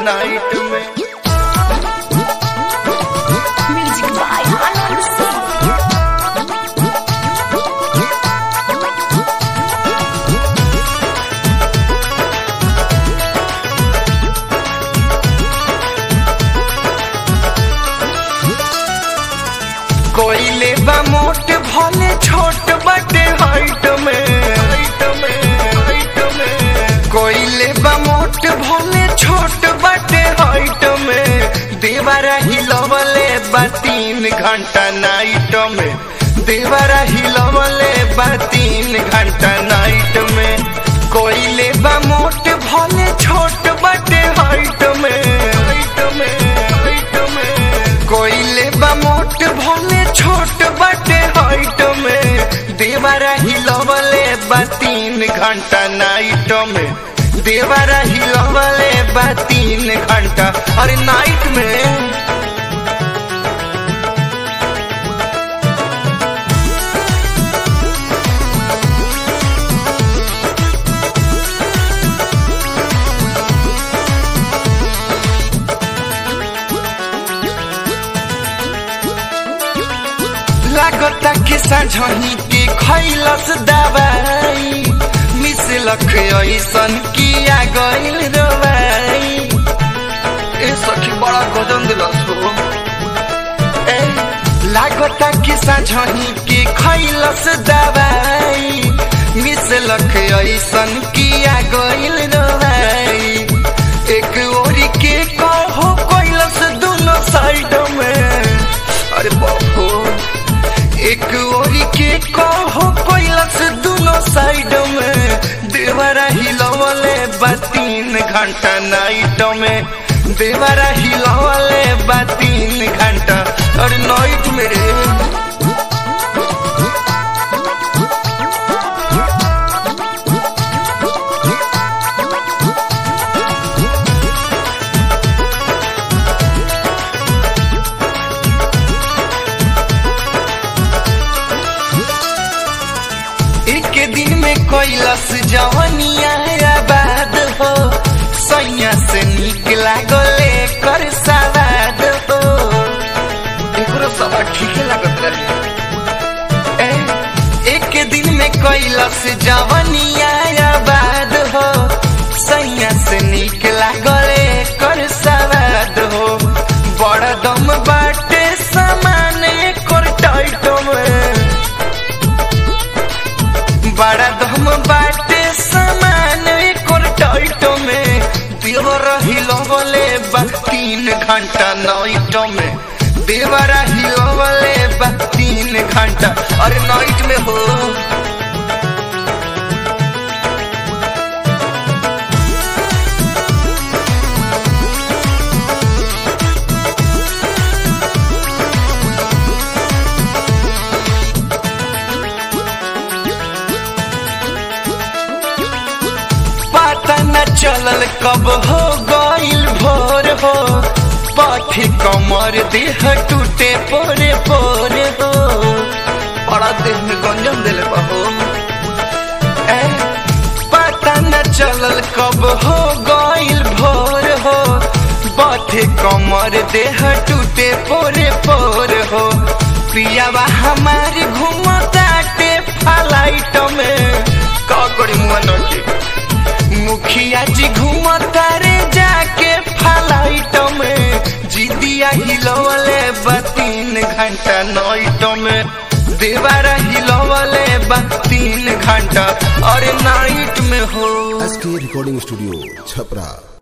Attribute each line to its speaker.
Speaker 1: Night में
Speaker 2: Music by Anand Singh.
Speaker 1: कोइले बा मोट भले छोट बटे हाइट में हाइट में हाइट में कोइले बा मोट भले छोट बटे हाइट में देवरा हिलवले बा तीन घंटा नाइट में देवरा हिलवले बा तीन घंटा नाइट में कोइले बा मोट भले छोट बटे हाइट में हाइट में हाइट में कोइले बा मोट भले छोट बटे हाइट में देवरा हिलवले बा तीन घंटा नाइट में देवरा हिलवले बा तीन घंटा अरे नाइट में लागता कि साझही के खैलस दवाई मिसलख ऐसन किया गइल रवाई ए सखी बड़ा गजन दिलस हो ए लागता कि साझही के खैलस दवाई मिसलख ऐसन किया गइल रवाई एक ओरी के कहो कैलस दोनों साइड में अरे बापो एक ओरी के कहो कैलस दोनों साइड में देवरा हिलवले बा तीन घंटा नाइट में देवरा हिलवले बा तीन घंटा और नाइट में रे एक दिन में कैलस जवनिया आबाद हो सैया से निक लागले कर सवाद हो एकरो सवाद ठीक लागत रहे ए, एक दिन में कैलस जवनिया आबाद हो सैया से निक लागले कर सवाद हो बड़ा दम बाटे सामान कर टाइट में बड़ा दम बाटे सामान एकर टाइट में देवर हिलवले बा तीन घंटा नाइट में देवरा हिलवले बा तीन घंटा अरे नाइट में हो पता न चलल कब हो गइल भोर हो पाथी कमर देह टूटे पोरे पोरे हो बड़ा देह में गंजन दिले बहो ए, पता न चलल कब हो गइल भोर हो बाथे कमर देह टूटे पोरे पोरे हो पियावा हमार घूमताटे फ्लाइट में का करी मन के मुखिया जी घूमता रे जाके फ्लाइट में जिदिया हिलवले बा तीन घंटा नाइट में देवारा हिलवले बा तीन घंटा और नाइट में हो
Speaker 3: एस के रिकॉर्डिंग स्टूडियो छपरा